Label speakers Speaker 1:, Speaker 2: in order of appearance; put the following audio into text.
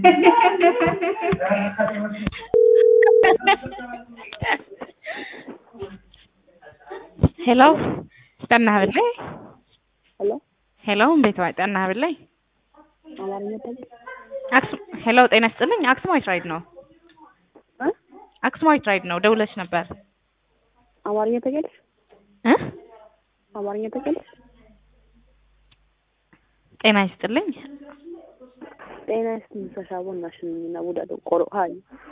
Speaker 1: ሄሎ ጠናህ ብለይ
Speaker 2: ሄሎ
Speaker 1: ሄሎ እንዴት ዋይ ጠናህ ብለይ
Speaker 2: አማርኛ ታውቂ?
Speaker 1: አክሱም ሄሎ ጤና ይስጥልኝ አክሱማዊት ራይድ ነው
Speaker 2: እ
Speaker 1: አክሱማዊት ራይድ ነው ደውለሽ ነበር
Speaker 2: አማርኛ ታውቂያለሽ?
Speaker 1: እ
Speaker 2: አማርኛ ታውቂያለሽ?
Speaker 1: ጤና ይስጥልኝ
Speaker 2: ጤና ይስጥልኝ ሰሻቦ ናሽን እና ውዳዶ ቆሮ ሀይ